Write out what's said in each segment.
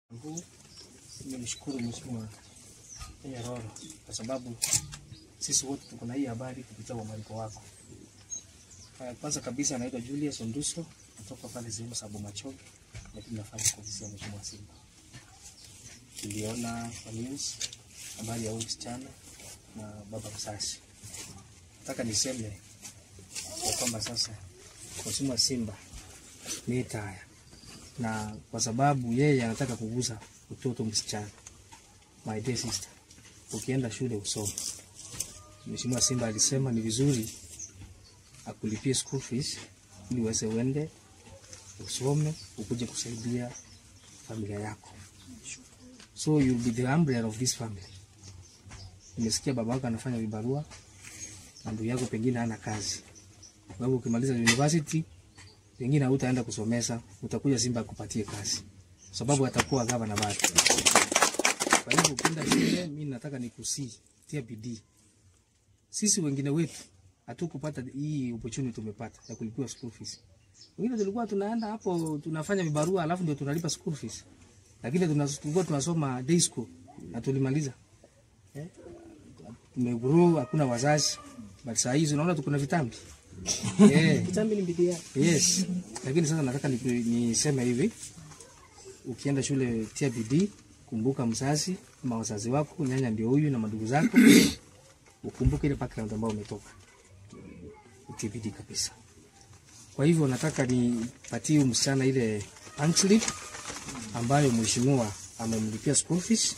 huu nimshukuru Mheshimiwa Nyaroro kwa sababu sisi wote tuko na hii habari kupitia uamariko wako. Uh, Kwanza kabisa anaitwa Julius Onduso kutoka pale sehemu za Bomachoge, lakini nafanya kwa ofisi ya Mheshimiwa Simba. Tuliona kwa news habari ya huyu msichana na baba mzazi. Nataka niseme ya kwamba sasa Mheshimiwa Simba ni taya na kwa sababu yeye anataka kugusa mtoto msichana. My dear sister, ukienda shule usome. Mheshimiwa Simba alisema ni vizuri akulipie school fees ili uweze uende usome ukuje kusaidia familia yako. So you'll be the umbrella of this family. Nimesikia baba yako anafanya vibarua na ndugu yako pengine hana kazi. Kwa hivyo ukimaliza university pengine hautaenda kusomesa, utakuja Simba akupatie kazi, sababu atakuwa gavana bado. Kwa hivyo ukienda shule, mimi nataka nikusii, tia bidii. Sisi wengine wetu hatukupata hii opportunity tumepata ya kulipiwa school fees. Wengine tulikuwa tunaenda hapo tunafanya vibarua alafu ndio tunalipa school fees, lakini tunas- tulikuwa tunasoma day school na tulimaliza eh? Tumegrow, hakuna wazazi, but saa hizi unaona tuko na vitambi eh. Kitambi ni bidii yake. Yes, lakini sasa nataka niku- niseme hivi, ukienda shule tia bidii, kumbuka mzazi ama wazazi wako, nyanya ndio huyu na madugu zako, ukumbuke ile background ambayo umetoka, utie bidii kabisa. Kwa hivyo nataka nipatie huyu msichana ile punch slip ambayo mheshimiwa amemlipia school fees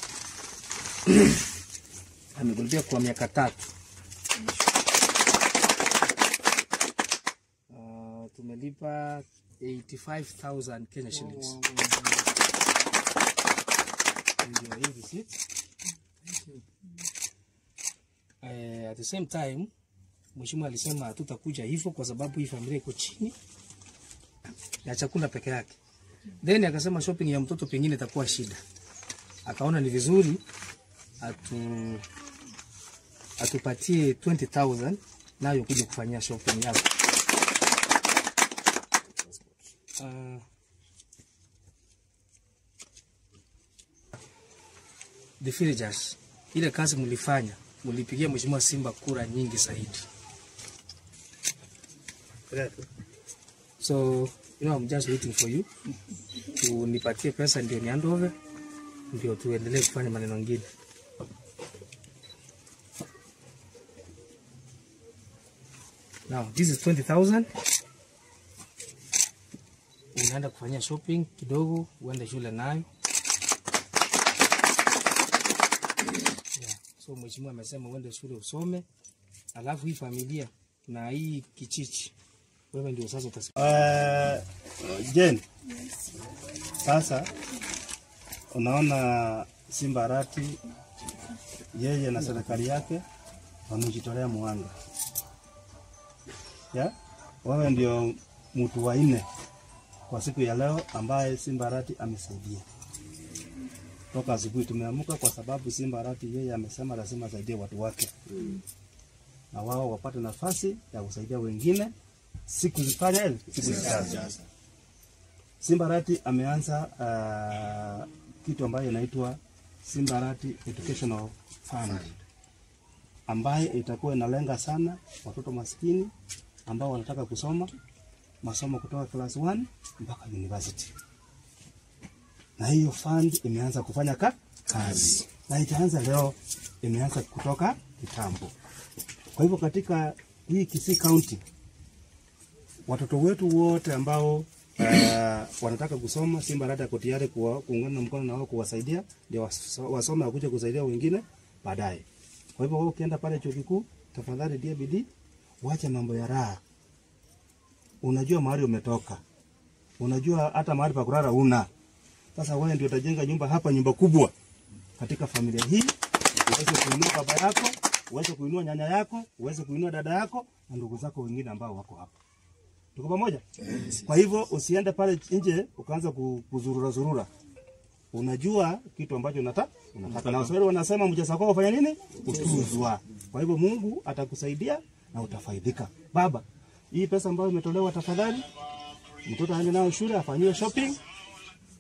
amekulipia kwa miaka tatu. Uh, tumelipa 85,000 Kenya shillings. Ndio hii receipt. Eh, at the same time mheshimiwa alisema hatutakuja hivyo kwa sababu hii familia iko chini ya chakula peke yake. Then akasema shopping ya mtoto pengine itakuwa shida. Akaona ni vizuri atu atupatie 20,000 nayo kuja kufanyia shopping yako. Uh, the villagers, ile kazi mlifanya, mlipigia mheshimiwa Simba kura nyingi zaidi. So, you know, I'm just waiting for you. Unipatie pesa ndio ni hand over, ndio tuendelee kufanya maneno mengine. Now, this is 20,000. Unaenda kufanyia shopping kidogo, uende shule nayo. Yeah. So mheshimiwa amesema uende shule usome, alafu hii familia na hii kichichi, wewe ndio sasa utas Uh, Jen, sasa unaona Simba Arati yeye na serikali yake wamejitolea muhanga ya wewe ndio mtu wa nne kwa siku ya leo ambaye Simba Arati amesaidia toka asubuhi. Tumeamka kwa sababu Simba Arati yeye amesema lazima asaidie watu wake na wao wapate nafasi ya kusaidia wengine siku zifanya siku zijazo. Simbarati ameanza uh, kitu ambayo inaitwa Simbarati Educational Fund ambaye itakuwa inalenga sana watoto maskini ambao wanataka kusoma masomo kutoka class 1 mpaka university, na hiyo fund imeanza kufanya ka kazi na itaanza leo, imeanza kutoka kitambo. Kwa hivyo katika hii Kisii County watoto wetu wote ambao uh, wanataka kusoma, Simba Arati ako tayari kuwa- kuungana mkono na wao kuwasaidia ndio waso- wasome wakuja kusaidia wengine baadaye. Kwa hivyo wewe ukienda pale chuo kikuu, tafadhali tia bidii, wacha mambo ya raha. Unajua mahali umetoka, unajua hata mahali pa kulala una. Sasa wewe ndio utajenga nyumba hapa, nyumba kubwa katika familia hii, uweze kuinua baba yako, uweze kuinua nyanya yako, uweze kuinua dada yako na ndugu zako wengine ambao wako hapa. Tuko pamoja? Kwa hivyo usiende pale nje ukaanza ku- kuzurura zurura. Unajua kitu ambacho unataka unataka, na Waswahili wanasema mjasa kwako fanya nini? Utuzwa. Kwa hivyo Mungu atakusaidia na utafaidika. Baba, hii pesa ambayo imetolewa, tafadhali mtoto aende nayo shule afanyiwe shopping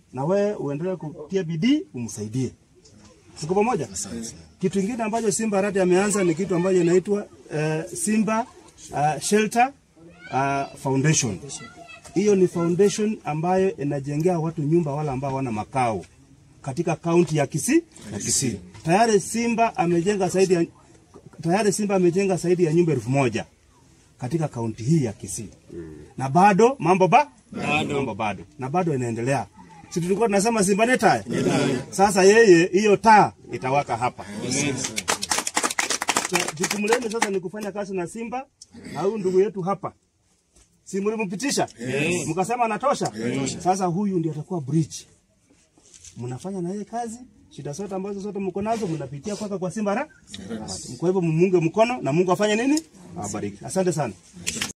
na wewe uendelee kutia bidii umsaidie. Siko pamoja? Kitu kingine ambacho Simba Arati ameanza ni kitu ambacho inaitwa uh, Simba uh, Shelter uh, Foundation. Hiyo ni foundation ambayo inajengea watu nyumba wale ambao wana makao katika kaunti ya Kisii ya Kisii. Tayari Simba amejenga zaidi ya tayari Simba amejenga zaidi ya nyumba elfu moja katika kaunti hii ya Kisii. Na bado mambo ba bado. mambo bado na bado inaendelea. Si tulikuwa tunasema Simba ni taa? Sasa yeye hiyo taa itawaka hapa. So, Jukumu lenu sasa ni kufanya kazi na Simba na huyu ndugu yetu hapa. Si mlimpitisha? Mkasema anatosha? Sasa huyu ndiye atakuwa bridge. Mnafanya na yeye kazi, shida zote ambazo zote mko nazo mnapitia kwaka kwa Simba ra. Kwa hivyo mumunge mkono na Mungu afanye nini? Awabariki. Asante sana.